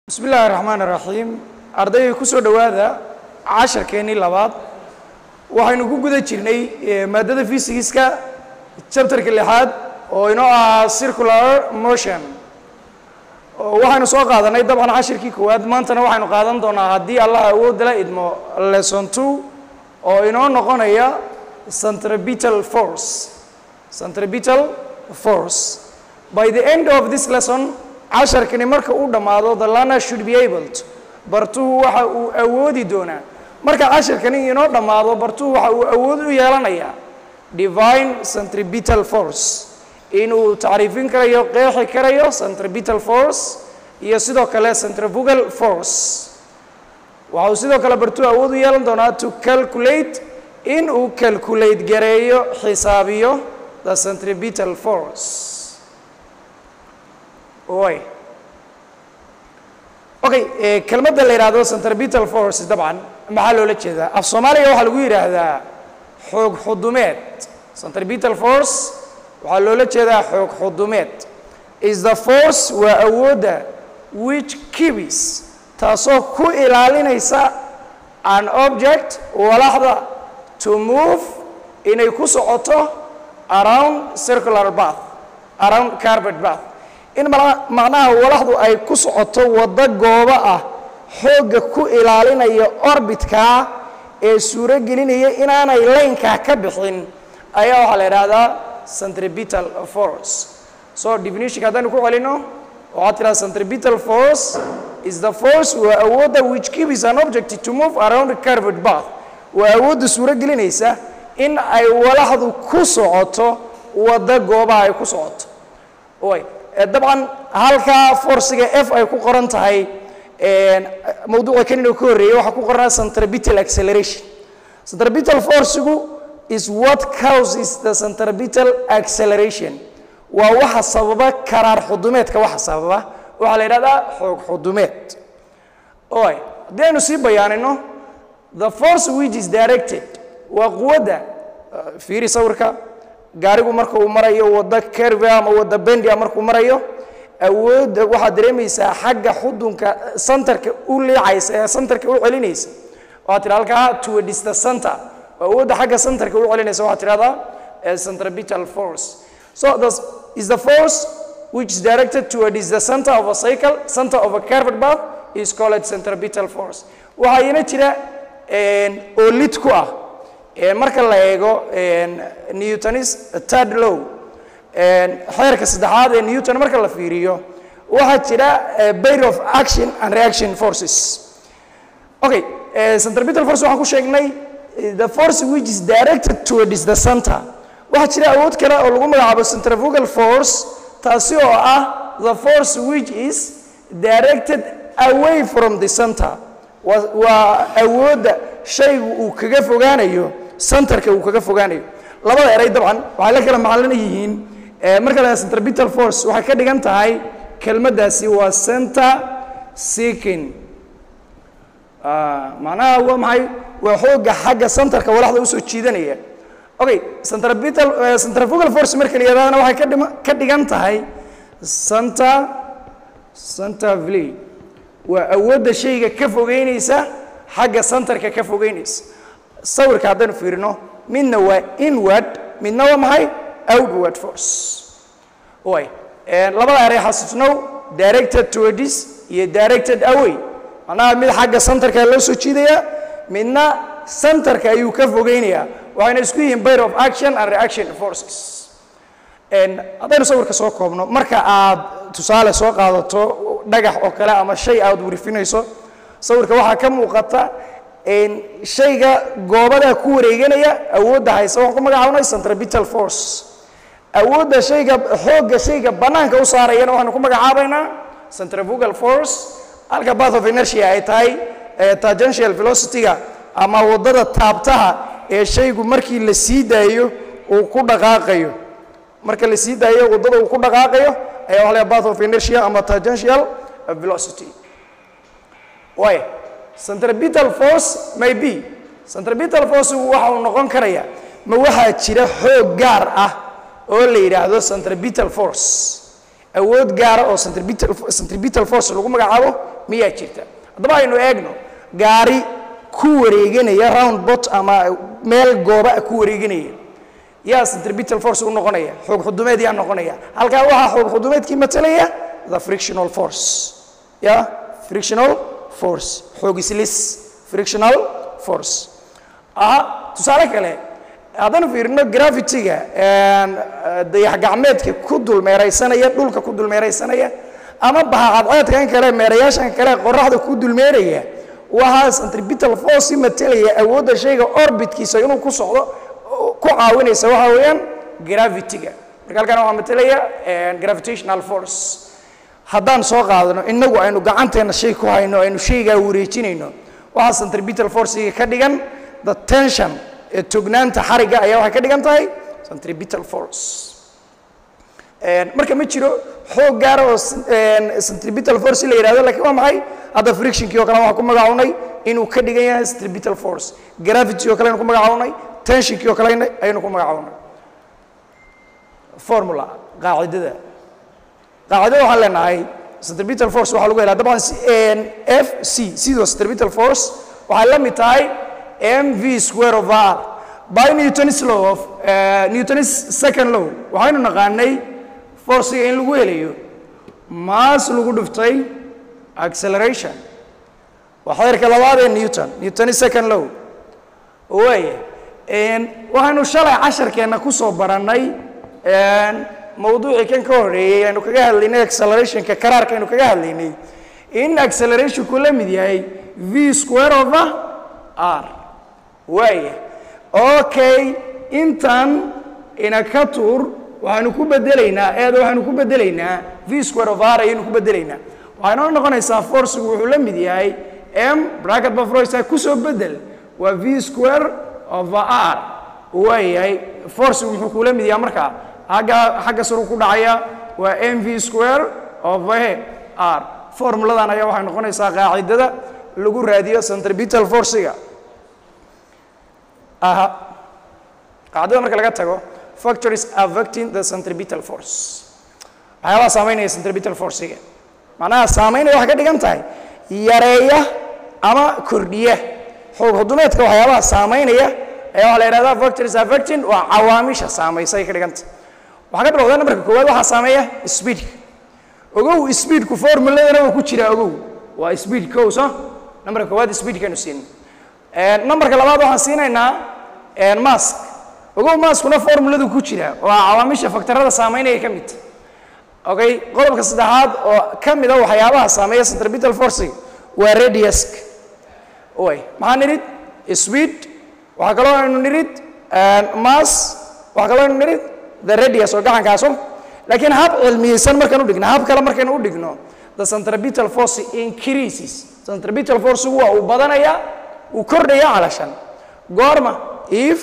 bismi illaahi raxmaan iraxiim ardayga ku soo dhowaada casharkeennii labaad waxaynu ku guda jirnay maaddada fysigiska chapterka lixaad oo inoo ahaa circular motion waxaynu soo qaadanay dabcan cashirkii koowaad maantana waxaynu qaadan doonaa haddii allah awoodala idmo lesson two oo inoo noqonaya centripetal force centripetal force by the end of this lesson casharkani marka uu dhammaado the learner should be able to bartuhu waxa uu awoodi doonaa marka casharkani inoo dhammaado bartuhu waxa uu awood u yeelanayaa divine centripetal force inuu tacriifin karayo qeexi karayo centripetal force iyo sidoo kale centrifugal force waxa uu sidoo kale bartuhu awood u yeelan doonaa to calculate in uu calculate gareeyo xisaabiyo the centripetal force oy okay kelmadda la yidhaahdo centripetal force dabcan maxaa loola jeedaa af soomaaliga waxaa lagu yidhaahdaa xoog xudumeed centripetal force waxaa loola jeedaa xoog xudumeed is the force waa awoodda which kibis taasoo ku ilaalinaysa an object walaxda to move inay ku socoto around circular bath around carbet bath in macnaha walaxdu ay ku socoto waddo goobo ah xoogga ku ilaalinaya orbitkaa ee suuro gelinaya inaanay laynkaa ka bixin ayaa waxaa la idhaahdaa centripetal force so definitionka haddaynu ku celino waxaad tidhahda centripetal force is the force waa awoodda which keeps an object to move around carved bath waa awoodda suuro gelinaysa in ay walaxdu ku socoto waddo goobaha ay ku socoto y dabcan halkaa forciga f ay ku qoran tahay mawduuca kanino ka horreeyey waxaa ku qornaa centripetal acceleration centripetal forcigu is what causes the centripetal acceleration waa waxa sababa karaar xudumeedka waxa sababa waxaa la yidhahdaa xoog xudumeed oy haddii aynu sii bayaanino the force which is directed waa quwadda fiiri sawirka gaarigu marka uu marayo waddo kerve ama waddo bendia markuu marayo awoodda waxaad dareemaysaa xagga xudunka centerka u liicaysa ee centerka u celinaysa waxaad tidha halkaa towards the center awoodda xagga centerka u celinaysa waxaad tidhahdaa centripetal force so this is the force which is directed towards the center of a cycle center of a curved path is called centripetal force waxaa ina jira oo lid ku ah marka la eego newtonis third law xeerka saddexaad ee newton marka la fiiriyo waxaa jira bayr of action and reaction forces okay centripetal force waxaan ku sheegnay the force which is directed towards the center waxaa jira awood kale oo lagu magacaabo centrifugal force taasi oo ah the force which is directed away from the center waa awoodda shaygu uu kaga fogaanayo centerka uu kaga fogaanayo labada eray dabcan waxay la kala macalina yihiin marka la centripetal force waxay ka dhigan tahay kelmaddaasi waa center seeking macnaha waa maxay waa xoogga xagga centerka walaxda usoo jiidanaya okay centripetal centrifugal force marka la yidhahdana waxay ka dhima ka dhigan tahay center center vley waa awoodda shayga ka fogeynaysa xagga centerka ka fogeynaysa sawirka haddaynu fiirino midna waa inward midna waa maxay outward force way labada eray xasuusnow directed towards iyo directed away macnaha mid xagga centerka loo soo jiidayaa midna centerka ayuu ka fogeynayaa waxayna isku yihiin bayr of action and reaction forces haddaynu sawirka soo koobno marka aad tusaale soo qaadato dhagax oo kale ama shay aad warifinayso sawirka waxaa ka muuqata shayga goobadaa ku wareeganaya awoodda haysa waxaan ku magacaabnay centripetal force awoodda shayga xoogga shayga bannaanka u saarayana waxaanu ku magacaabaynaa centrifugal force halka bath of inertia ay tahay tangential velocity-ga ama waddada taabtaha ee shaygu markii la sii daayo uu ku dhaqaaqayo marka la sii daayo waddada uu ku dhaqaaqayo ayaa waxa la bath of inertia ama tangential velocity way centripetal force may be centripetal force waxa uu noqon karaya ma waxaa jira xoog gaar ah oo la yidhaahdo centripetal force awood gaara oo centripetal centripetal force lagu magacaabo miyaa jirta haddaba aynu eegno gaari ku wareeganaya round bot ama meel gooba ku wareeganaya yaa centripetal force u noqonaya xoog xudumeed yaa noqonaya halkaa waxaa xoog xudumeedkii matalaya the frictional force ya frictional force xoog islis frictional force aha tusaale kale haddaan fiirino gravity-ga dayax gacmeedka ku dulmeeraysanaya dhulka ku dulmeeraysanaya ama bahacadceedkan kale meerayaashan kale qoraxda ku dulmeeraya waxaa centripetal force matalaya awoodda shayga orbitkiisa inuu ku socdo ku caawinaysa waxa weeyaan gravity-ga marka halkan waxaa matalaya gravitational force haddaan soo qaadano inagu aynu gacanteena shay ku hayno aynu shaygaa wareejinayno waxaa centripetal forcega ka dhigan the tension ee tognaanta xarigga ayaa waxay ka dhigan tahay centripetal force marka ma jiro xoog gaara oo centripetal force la yidhahdo lakiin waa maxay hadda frictionkii oo kale waxaan ku magacawnay inuu ka dhigan yahay centripetal force gravity oo kale aynu ku magacawnay tensionkii oo kale ayaynu ku magacawnay formula qaacidada qaacidada waxaan leenahay centripetal force waxaa lagu helaa dabcan f c sidoo centripetal force waxay la mid tahay mv square of r by newton's law of uh, newton's second law waxaynu naqaanay forciga in lagu helayo maas lagu dhuftay acceleration waa xeerka labaad ee newton newton's second law waaya waxaynu shalay casharkeenna ku soo barannay mawduucii kan ka horeeyey aynu kaga hadlaynay accelerationka karaarka aynu kaga hadlaynay in accelerationku la mid yahay v square of r waaya okay intan ina ka tuur waxaynu ku bedelaynaa eeda waxaynu ku bedelaynaa v square of r ayaynu ku bedelaynaa waxay noo noqonaysaa forcigu wuxuu la mid yahay m bracket bafroisa kusoo bedel waa v square of r waayahay forcigu muxuu kula mid yahay markaa agga xagga saru ku dhacaya waa m v square of r formuladan ayaa waxay noqonaysaa qaacidada lagu raadiyo centripetal forciga aha qaacidada marka laga tago factories affecting the centripetal force waxyaabaha saameynaya centripetal forciga macnaha saameynaya waxay ka dhigan tahay yareeya ama kordhiya xoog xudumeedka waxyaabaha saameynaya ayaa waxaa la yidhahdaa factories affecting waa cawaamisha saamaysa ay ka dhigan tahay waxaa ka bilowdaa nambarka koowaad waxaa saameeya speedka ogow speedku formuladana waa ku jira ogow waa speed kow so nambarka koowaad speedkaynu siin nambarka labaad waxaan siinaynaa mask ogow maskuna formuladu ku jira waa cawaamisha faktarada saameynaya ka mid okay qodobka saddexaad oo ka mid a waxyaabaha saameeya centripetal forcing waa radiusk way maxaa nidhid speed waxaa kaloo aynu nidhid mass waxaa kaloo aynu nidhid the radius oo gacankaaso laakiin hab cilmiyeysan markaan u dhigno hab kale markaynu u dhigno the centripetal force increases centripetal forcegu waa uu badanaya uu kordhaya calashan goorma if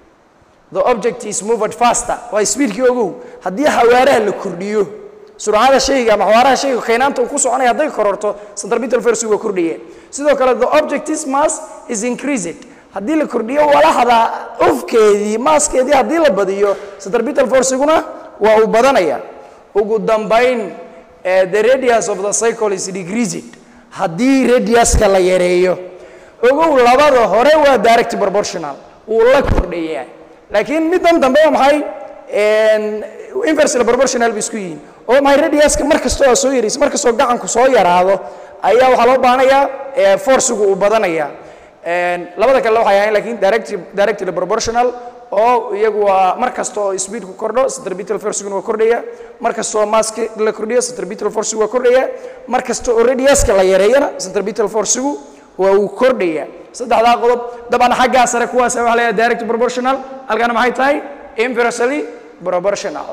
the object is moved faster waa speedkii ogow haddii xawaaraha la kordhiyo surcada shayga ama xawaaraha shayga kaynaanta uu ku soconaya hadday kororto centripetal forcegu waa kordhaya sidoo kale the object is mass is increased haddii la kordhiyo walaxda ufkeedii maaskeedii haddii la badiyo centripetal forciguna waa uu badanaya ugu dambayn the radius of the cycle is decreased haddii radiuska la yareeyo ogow labada hore waa direct proportional wuu la kordhayaa laakiin middan dambe waa maxay inversely proportional bay isku yihiin oo maxay radiuska mar kastoo soo yaraysa mar kastoo gacanku soo yaraado ayaa waxaa loo baahanayaa forcigu uu badanaya labada kale waxay ahayn lakiin direct directly proportional oo iyagu waa mar kasta oo speedku kordho centripetal forciguna waa kordhaya mar kasta oo maska la kordhiyo centripetal forcigu waa kordhaya mar kasta oo radiuska la yareeyana centripetal forcigu waa uu kordhaya saddexdaa qodob dabcan xaggaa sare kuwaas waxa la yidhaha direct proportional halkaana maxay tahay inversely proportional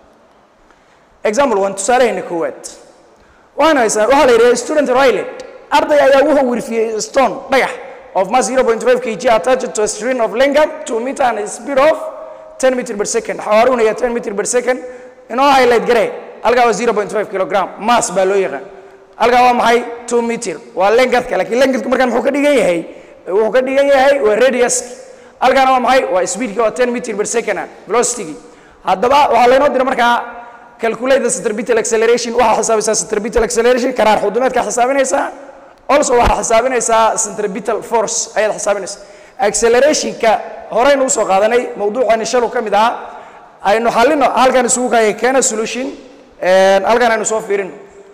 example one tusaalehayna koowaad waxaan haysaa waxaa la yidhaha student rilet arday ayaa wuxuu wirfiyey stone dhagax of mass 0.5 kg attached to a string of length 2 meter and a speed of 10 meter per second xawaaruhuna ya 10 meter per second inoo highlight garee halkaa waa 0.5 kilogram mass baa loo yaqaan halkaa waa maxay 2 meter waa lengthka laakiin lengthku markaan muxuu ka dhigan yahay wuxuu ka dhigan yahay waa radius halkaana waa maxay waa speedka waa 10 meter per second velocity haddaba waxaa laynoo dira markaa calculate the centripetal acceleration waxaa xisaabisaa centripetal acceleration karaar xudumeedka xisaabinaysaa also waxaa xisaabinaysaa centripetal force ayaad xisaabinaysaa accelerationka horeynu usoo qaadanay mawduucani shalu ka mid ahaa aynu xallino halkan isugu kaya keena solution halkan aynu soo fiirino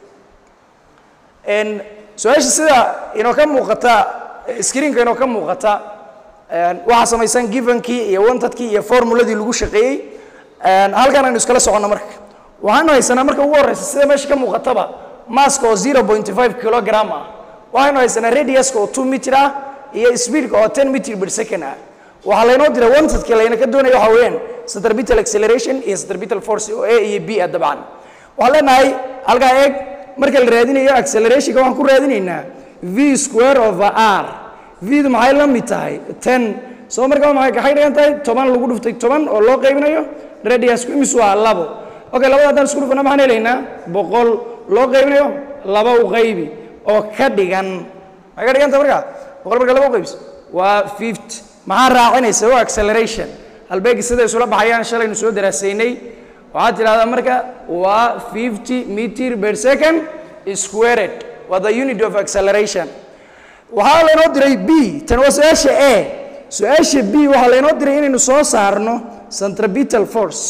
su-aasha sida inoo ka muuqata screenka inoo ka muuqata waxaa samaysan givenkii iyo wantadkii iyo formuladii lagu shaqeeyey halkan aynu iskala soconno marka waxaanu haysanaa marka ugu horreysa sida meesha ka muuqataba maska oo zero point five kilogram ah waxaynu haysanaa radiuska oo two meter ah iyo speedka oo ten meter per second ah waxaa laynoo diray wantadkii layna ka doonaya waxa weeyaan centripetal acceleration iyo centripetal force oo a iyo b ah dabcan waxaan leenahay halkaa eeg marka la raadinayo accelerationka waxaan ku raadinaynaa v square over r v du maxay la mid tahay ten soo markaa maxay kaxay dhigan tahay toban lagu dhuftay toban oo loo qaybinayo radiusku imis waa labo okay labada haddaan isku dhufana maxaan helaynaa boqol loo qaybinayo laba u qaybi oo ka dhigan maxay ka dhiganta markaa boqol marka laba u qaybis waa fifty maxaa raacinaysa waa acceleration halbeegi sida isula baxayaan shalaynu soo daraasaynay waxaad tidhahdaa marka waa fifty meter per second squared waa the unit of acceleration waxaa laynoo diray b tan waa su-aasha a su-aasha b waxaa laynoo diray inaynu soo saarno centripetal force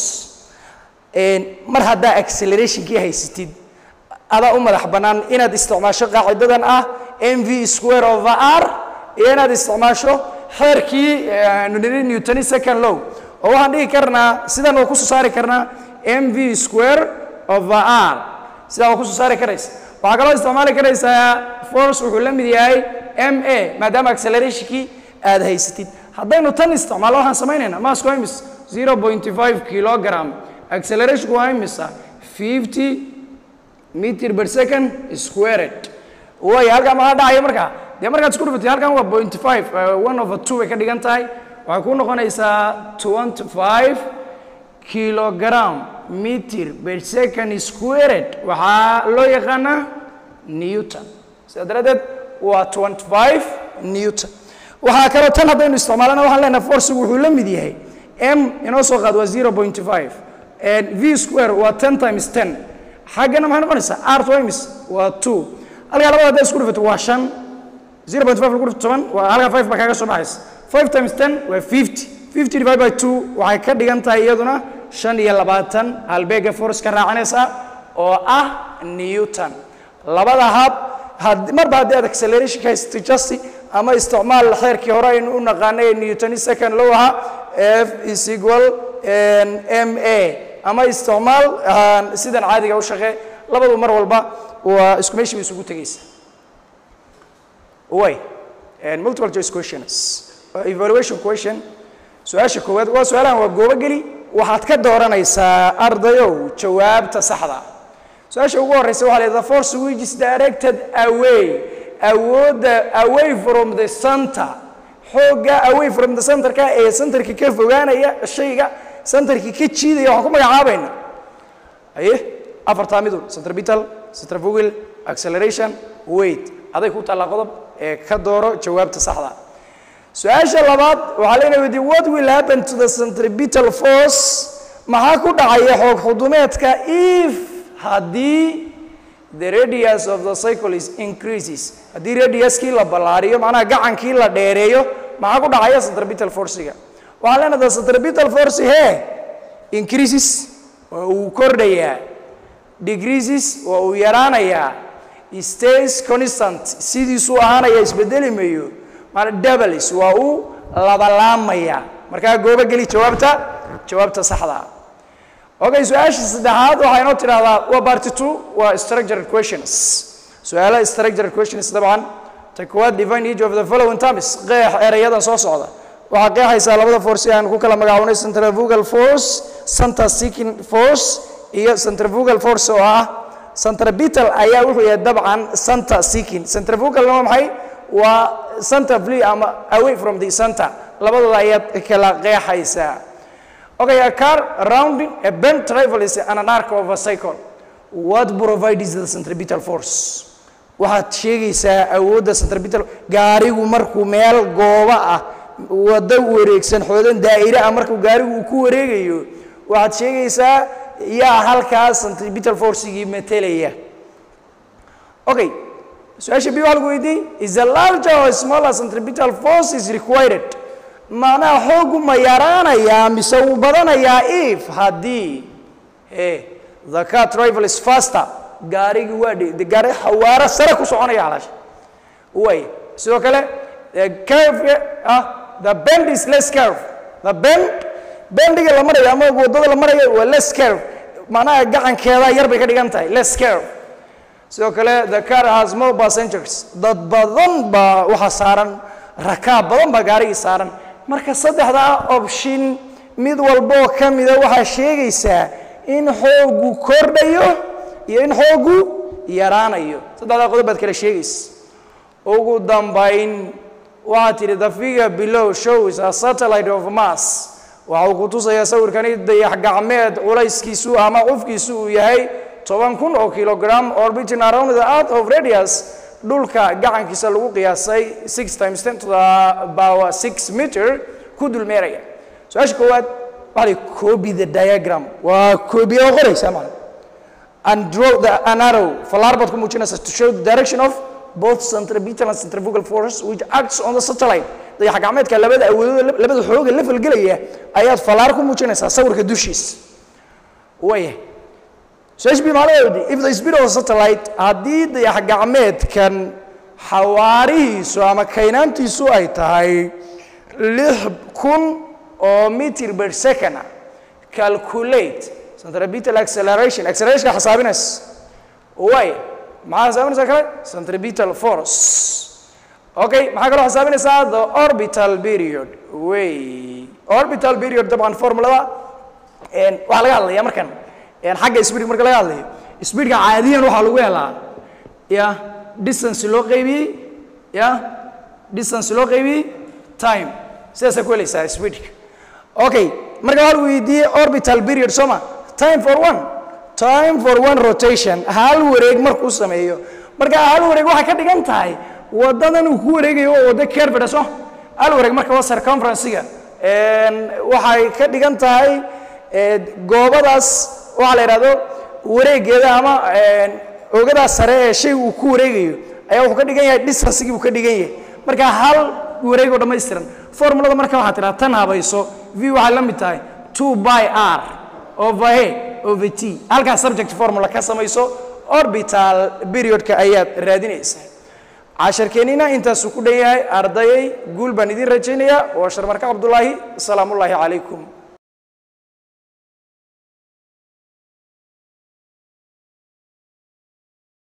mar haddaa accelerationkii haysatid adaa u madax bannaan inaad isticmaasho qaacidadan ah m v square over r iyo inaad isticmaasho xeerkii newtoni second low oo waxaan dhigi karnaa sidan waa kusoo saari karnaa m v square over r sidaa waa kusoo saari karaysa waxaa kaloo isticmaali karaysaa force wuxuu la mid yahay m a maadaama accelerationkii aad haysatid haddaynu tan isticmaalno waxaan samaynaynaa masku waa imis zero point five kilogram accelerationku waa imisa fifty meter per second squared way halkaa maxaa dhacaya markaa dee markaad isku dhufatid halkan waa point five one over two bay ka dhigan tahay waxay ku noqonaysaa twenty five kilogram meter per second squared waxaa loo yaqaanaa newton sidaa daraaddeed waa twenty five newton waxaa kaloo tan haddaynu isticmaalana waxaan leenahay forcigu wuxuu la mid yahay m inoo soo qaad waa zero point five v square waa ten times ten xaggana maxay noqonaysaa r times waa two halkaa labada hadday isku dhufato waa shan zero point five lagu dhufto toban waa halkaa five baa kaaga soo baxaysa five times ten waa fifty fifty divided by two waxay ka dhigan tahay iyaduna shan iyo labaatan halbeega force ka raacanaysa oo ah newton labada hab marba haddii aad acceleration ka haysato justi ama isticmaal xeerkii hore aynu u naqaanay ee newtoni second low ahaa f is equal m a ama isticmaal sidan caadiga u shaqee labadu mar walba waa isku meeshii bay isugu tegaysa way multiple choice questions evaluation question su-aasha koowaad waa su-aalahan waa goobo geli waxaad ka dooranaysaa ardayow jawaabta saxda su-aasha ugu horeysa waxaa leedahay force which is directed away awoodda away from the center xoogga away from the centerka ee centerka ka fogaanaya shayga centerka ka jiidaya waxaan ku magacaabayna aye afartaa midun centripetal centrifugal acceleration weight aday ku taallaa qodob ee ka dooro jawaabta saxda su-aasha labaad waxaa leena weydiye what will happen to the centripetal force maxaa ku dhacaya xoog xudumeedka if haddii the radius of the cycle is increases haddii radiuskii la ballaariyo macnaha gacankii la dheereeyo maxaa ku dhacaya centripetal forciga waxaan leenahay the centripetal force he increases waa uu kordhayaa decreases waa uu yaraanayaa stays constant sidiisuu ahaanaya isbedeli mayo maana doubles waa uu labalaamaya markaa goobo geli jawaabta jawaabta saxda okay su-aasha saddexaad waxaa inoo tidhahdaa waa party two waa structured questions su-aalaha structured questions dabcan ta koowaad define each of the following terms qeex erayadan soo socda waxaa qeexaysaa labada force aan ku kala magacaabnay centrifugal force center seeking force iyo centrifugal force oo ah centripetal ayaa wuxuu yahay dabcan center seeking centrifugalna waa maxay waa center flee ama away from the center labadooda ayaad kala qeexaysaa okay a car rounding a bent travels an an arc of a cycle what provides the centripetal force waxaad sheegaysaa awoodda centripetal gaarigu markuu meel gooba ah waddo wareegsan xoodan daa'ire ah markuu gaarigu uu ku wareegayo waxaad sheegaysaa yaa halkaas centripetal forcigii metelaya okay su-aasha b waxaa lagu weydiiyey is a larger or smaller centripetal force is required macnaha xoogu ma yaraanayaa mise wuu badanayaa if haddii e the car travel is faster gaarigii waa dhe gaari xawaaro sare ku soconaya halaasha way sidoo kale the curve ah the bend is less curve the bend bendiga la marayo ama waddada la marayo waa less curve macnaha gacankeeda yar bay ka dhigan tahay less curve sidoo kale the car has more passengers dad badan baa waxaa saaran rakaab badan baa gaarigii saaran marka saddexdaa option mid walboo ka mida waxaa sheegaysaa in xoogu kordhayo iyo in xoogu yaraanayo saddexdaa qodob baad kala sheegaysa ugu dambayn waxaa tidhi the figure below shows a satellite of mass waxa uu ku tusayaa sawirkani dayax gacmeed culayskiisu ama cufkiisu uu yahay toban kun oo kilogram orbiting around the earth of radius dhulka gacankiisa lagu qiyaasay six times ten to the power six meter ku dulmeeraya su-aasha koowaad waxaa lii copy the diagram waa koobiya oo qoraysaa macna and draw the an arrow fallaar baad ku muujinaysaa to show the direction of both centripetal and centrifugal force which acts on the satellite dayax gacmeedka labada awoodood labada xooga la falgelaya ayaad fallaar ku muujinaysaa sawirka dushiisa waaya su-aasha bi macnaheedu if the speed of a satellite haddii dayax gacmeedkan xawaarihiisu ama kaynaantiisu ay tahay lix kun oo meter per second ah calculate centripetal acceleration acceleration xisaabinaysa waaya maxaa xisaabinaysaa kale centripetal force okay maxaa kaloo xisaabinaysaa the orbital period way orbital period dabcan formulada waxaa laga hadlaya markan xagga speed marka laga hadlayo speedka caadiyan waxaa lagu helaa ya distance loo qaybiyey ya distance loo qaybiyey time sidaasaa ku helaysaa speedka okay marka waxaa lagu weydiiyey orbital period sooma time for one time for one rotation hal wareeg markuu sameeyo marka hal wareeg waxay ka dhigan tahay wadadan uu ku wareegayo oo waddo carved so hal wareeg marka waa circumference-ga waxay ka dhigan tahay goobadaas waxaa la yidhahdo wareegeeda ama oogadaas sare ee shay uu ku wareegayo ayaa wuxuu ka dhigan yahay distancegii buu ka dhigan yahay marka hal wareeg oo dhammaystiran formulada marka waxaa tidhaha tan habayso v waxay la mid tahay two by r over a over t halkaas subject formula ka samayso orbital periodka ayaad raadinaysaa casharkeennina intaasuu ku dhan yahay ardayay guul baan idiin rajaynayaa waa sharmarka cabdulaahi asalaamu ullaahi calaykum